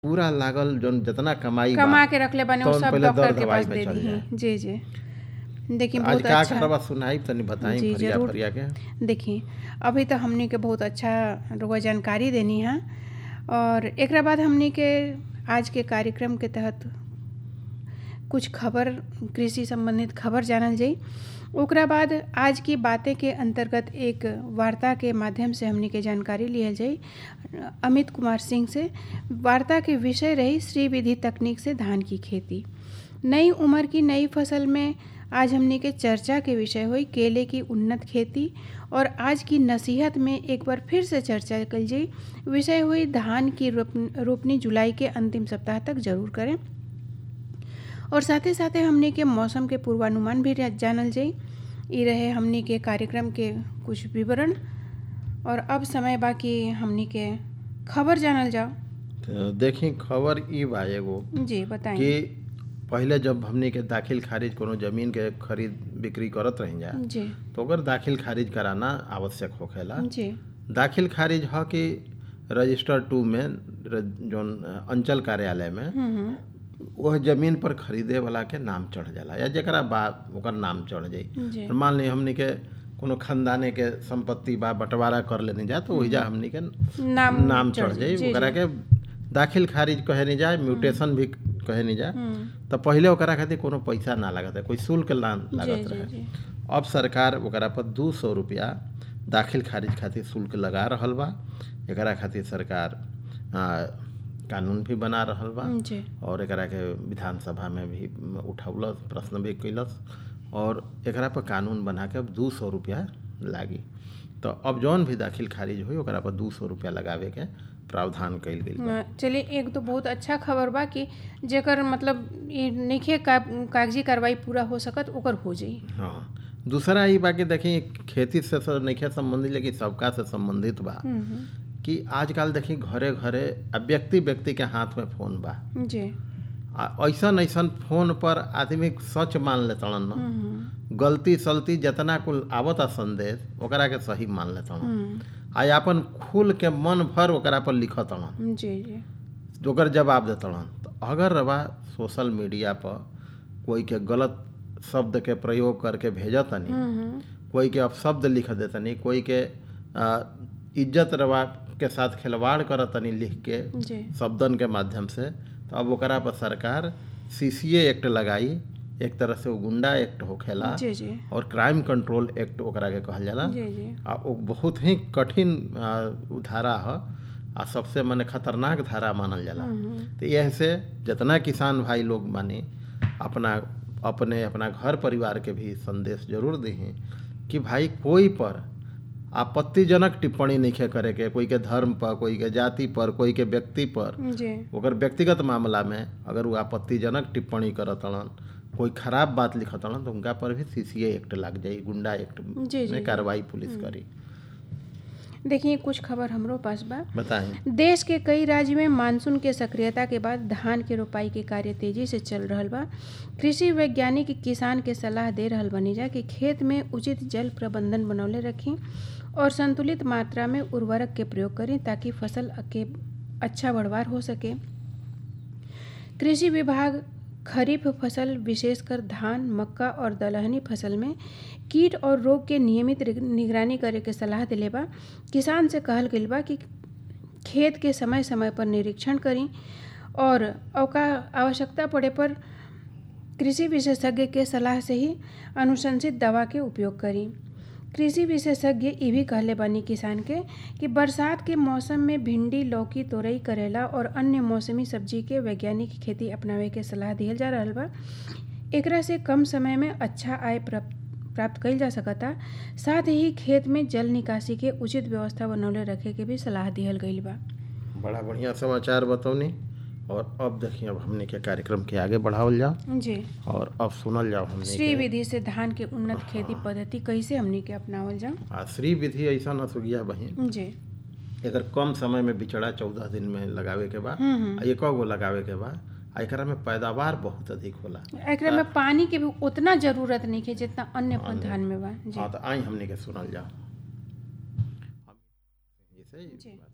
पूरा लागल जौन जेतना कमाई बा कमा के रखले बानी वो तौन सब पहिले डॉक्टर दर के दवाई पास में दे चल दी जाए। जी जी देखिए आज बहुत का अच्छा करवा सुनाई तनी बताई जी, फरिया जरूर। फरिया के देखिए अभी तो हमनी के बहुत अच्छा रुआ जानकारी देनी है और एकरा बाद हमनी के आज के कार्यक्रम के तहत कुछ खबर कृषि संबंधित खबर जानल जाई ओकरा बाद आज की बातें के अंतर्गत एक वार्ता के माध्यम से हमनी के जानकारी लियल जाई अमित कुमार सिंह से वार्ता के विषय रही श्री विधि तकनीक से धान की खेती नई उम्र की नई फसल में आज हमने के चर्चा के विषय हुई केले की उन्नत खेती और आज की नसीहत में एक बार फिर से चर्चा कल जाई विषय हुई धान की रोप- रोपनी जुलाई के अंतिम सप्ताह तक जरूर करें और साथ ही साथ हमने के मौसम के पूर्वानुमान भी जानल जाई ई रहे हमने के कार्यक्रम के कुछ विवरण और अब समय बाकी हमने के खबर जानल जाओ तो देखी खबर ई बा एगो जी बताएं कि पहिले जब हमनी के दाखिल खारिज कोनो जमीन के खरीद बिक्री करत रही जा जी तो ओकर दाखिल खारिज कराना आवश्यक होखेला जी दाखिल खारिज ह कि रजिस्टर टू में र- जौन अंचल कार्यालय में हम्म हम्म, वह जमीन पर खरीदे वाला के नाम चढ़ जाला या जेकरा बा ओकर नाम चढ़ जाई जी और मान ली हमनी के कोनो खानदाने के संपत्ति बा बंटवारा कर लेने जा तो ओहिजा हमनी के नाम नाम चढ़ जाई जी, ओकरा जी। के दाखिल खारिज कहे नहीं जाए म्यूटेशन भी कहे नहीं जाए हम्म, तो पहिले ओकरा खातिर कोनो पैसा ना लागत है कोई शुल्क ना जी लागत जी रहे जी अब सरकार ओकरा पर दू सौ रुपया दाखिल खारिज खातिर शुल्क लगा रहल बा एकरा खातिर सरकार आ, कानून भी बना रहल बा जी और एकरा के विधानसभा में भी उठौलस प्रश्न भी कैलस और एकरा पर कानून बना के अब दू सौ रुपया लागी तो अब जौन भी दाखिल खारिज हुई ओकरा पर दू सौ रुपया लगावे के प्रावधान कइल गेल बा अ, चलिए एक तो बहुत अच्छा खबर बा कि जेकर मतलब ई नइखे का, कागजी कार्रवाई पूरा हो सकत ओकर हो जाई हाँ दूसरा ई बा कि देखी खेती से तो नइखे संबंधित लेकिन सबका से संबंधित बा हम्म, हम्म, कि आजकल देखी घरे घरे आ व्यक्ति व्यक्ति के हाथ में फोन बा जी आ ऐसन ऐसन फोन पर आदमी सच मान लेतड़न न हम्म, हम्म, गलती सलती जितना कुल आवता संदेश ओकरा के सही मान लेतड़न हम्म, आ अपन खुल के मन भर ओकरा पर लिखतड़न जी जी ओकर जवाब देतड़न तो अगर रवा सोशल मीडिया पर कोई के गलत शब्द के प्रयोग करके भेजतनी हम्म, हम्म, कोई के अपशब्द लिख देतनी कोई के आ, इज्जत रवा के साथ खिलवाड़ करतनी लिख के जी शब्दन के माध्यम से तो अब ओकरा पर सरकार सीसीए एक्ट लगाई एक तरह से वो गुंडा एक्ट होखेला जी जी और क्राइम कंट्रोल एक्ट ओकरा के कहल जाला जी जी आ वो बहुत ही कठिन आ, उ धारा ह आ सबसे मने खतरनाक धारा मानल जाला हम्म, तो यह से जितना किसान भाई लोग माने अपना अपने अपना घर परिवार के भी संदेश जरूर दें कि भाई कोई पर आपत्तिजनक टिप्पणी नहीं करे के कोई के धर्म पर कोई के जाति पर कोई के व्यक्ति पर जी ओकर व्यक्तिगत मामला में अगर वो आपत्तिजनक टिप्पणी करतड़न कोई खराब बात लिखतड़न तो उनका पर भी सीसीए एक्ट लग जाई गुंडा एक्ट जी, जी। में कार्रवाई पुलिस करी देखिए कुछ खबर हमरो पास बा बताएं देश के कई राज्य में मानसून के सक्रियता के बाद धान के रोपाई के कार्य तेजी से चल रहल बा कृषि वैज्ञानिक किसान के सलाह दे रहल बनी जा कि खेत में उचित जल प्रबंधन बनौले रखी और संतुलित मात्रा में उर्वरक के प्रयोग करें ताकि फसल के अच्छा बढ़वार हो सके कृषि विभाग खरीफ फसल विशेषकर धान मक्का और दलहनी फसल में कीट और रोग के नियमित निगरानी करे के सलाह दिले बा किसान से कहल गइल बा कि खेत के समय समय पर निरीक्षण करी और औका आवश्यकता पड़े पर कृषि विशेषज्ञ के सलाह से ही अनुशंसित दवा के उपयोग करी कृषि विशेषज्ञ ये भी कहले बानी किसान के कि बरसात के मौसम में भिंडी लौकी तोरई करेला और अन्य मौसमी सब्जी के वैज्ञानिक खेती अपनावे के सलाह दिहल जा रहल बा एकरा से कम समय में अच्छा आय प्राप्त प्राप्त कइल जा सकता साथ ही खेत में जल निकासी के उचित व्यवस्था बनौले रखे के भी सलाह दिहल गइल बा बड़ा बढ़िया समाचार बतौनी और अब देखिए अब हमने के कार्यक्रम के आगे बढ़ावल जाओ जी और अब सुनल जाओ हमने श्री के विधि से धान के उन्नत खेती पद्धति कैसे हमनी के अपनावल जाओ आ श्री विधि ऐसा न सुगिया बहिन जी एकर कम समय में बिचड़ा चौदह दिन में लगावे के बा हम्म हम्म आ एक गो लगावे के बा आ एकरा में पैदावार बहुत अधिक होला एकरा में पानी के भी उतना जरूरत नहीं है जितना अन्य धान में बा जी हाँ तो आई हमने के सुनल जाओ जैसे जी।